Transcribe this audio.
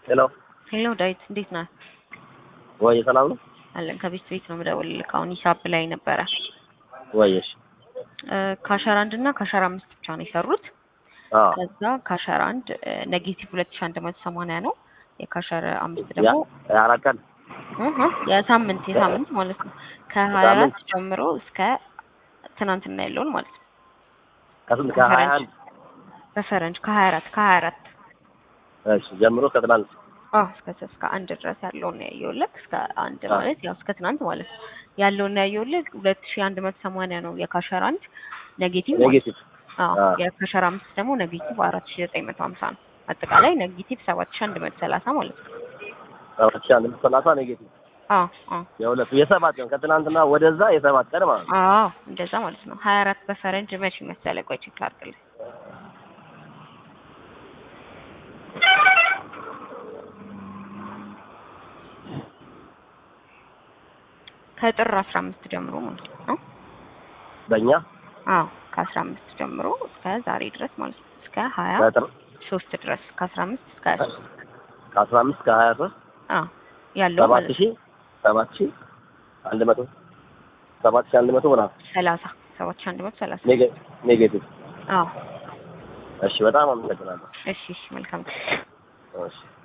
ሄሎ ሄሎ ዳዊት እንዴት ነህ? ወይ ሰላም ነው አለን ከቤት ቤት ነው የምደውልልህ። አሁን ሂሳብ ላይ ነበረ ወይ? እሺ ካሸር አንድ እና ካሸር አምስት ብቻ ነው የሰሩት። አዎ ከዛ ካሸር አንድ ኔጌቲቭ ሁለት ሺህ አንድ መቶ ሰማንያ ነው። የካሸር አምስት ያ ደግሞ የአራት ቀን እህ የሳምንት የሳምንት ማለት ነው ከሀያ አራት ጀምሮ እስከ ትናንትና ያለውን ማለት ነው ከስንት ከሀያ አንድ በፈረንጅ ከሀያ አራት ከሀያ አራት እሺ ጀምሮ ከትናንት አዎ እስከ እስከ አንድ ድረስ ያለውን ያየሁልህ እስከ አንድ ማለት ያው እስከ ትናንት ማለት ነው ያለውን ያየሁልህ ሁለት ሺህ አንድ መቶ ሰማንያ ነው የካሸር አንድ ኔጌቲቭ ማለት ነው። ኔጌቲቭ አዎ አዎ። የካሸር አምስት ደግሞ ኔጌቲቭ አራት ሺህ ዘጠኝ መቶ ሀምሳ ነው አጠቃላይ ኔጌቲቭ ሰባት ሺህ አንድ መቶ ሰላሳ ማለት ነው። ሰባት ሺህ አንድ መቶ ሰላሳ ኔጌቲቭ አዎ አዎ የሁለቱ የሰባት ቀን ከትናንትና ወደዛ የሰባት ቀን ማለት ነው። አዎ እንደዛ ማለት ነው። ሀያ አራት በፈረንጅ መቼ መሰለህ? ቆይ ቼክ ላድርግልህ። ከጥር አስራ አምስት ጀምሮ ማለት ነው። በእኛ አዎ ከአስራ አምስት ጀምሮ እስከ ዛሬ ድረስ ማለት ነው። እስከ ሀያ ከጥር ሶስት ድረስ ከአስራ አምስት እስከ ሀያ ሶስት ከአስራ አምስት ከሀያ ሶስት አዎ ያለው ሰባት ማለት ነው። ሺህ ሰባት ሺህ አንድ መቶ ሰባት ሺህ አንድ መቶ ምናምን ሰላሳ ሰባት ሺህ አንድ መቶ ሰላሳ ኔጌ- ኔጌቲቭ አዎ እሺ በጣም አመሰግናለሁ እሺ እሺ መልካም እሺ